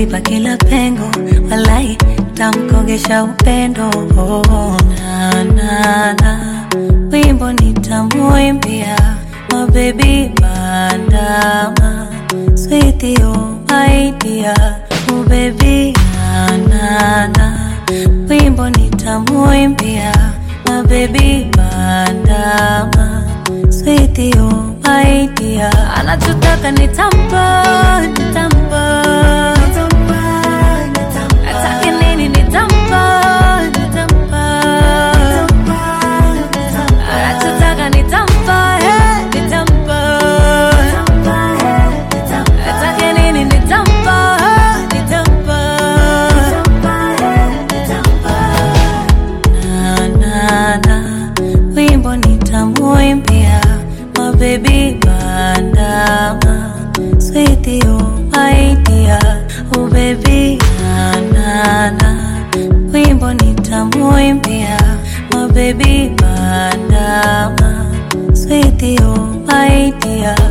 taziba kila pengo, walai tamkogesha upendo. Oh, na, na, na. Wimbo nitamuimbia mabebi bandama Sweetie, oh my dear, oh baby na, na, na. Wimbo nitamuimbia mabebi bandama Sweetie, oh my dear, anachotaka nitampa, nitampa Atake nini nitampa, nitampa Anachotaka nitampa, eh, nitampa Atake nini nitampa, eh, nitampa na, na, na. Wimbo nitamuimbia mabebi bandama Sweetie, oh my dear, oh baby na, na, na. Wimbo nitamuimbia mabebi bandama Sweetie, oh my dear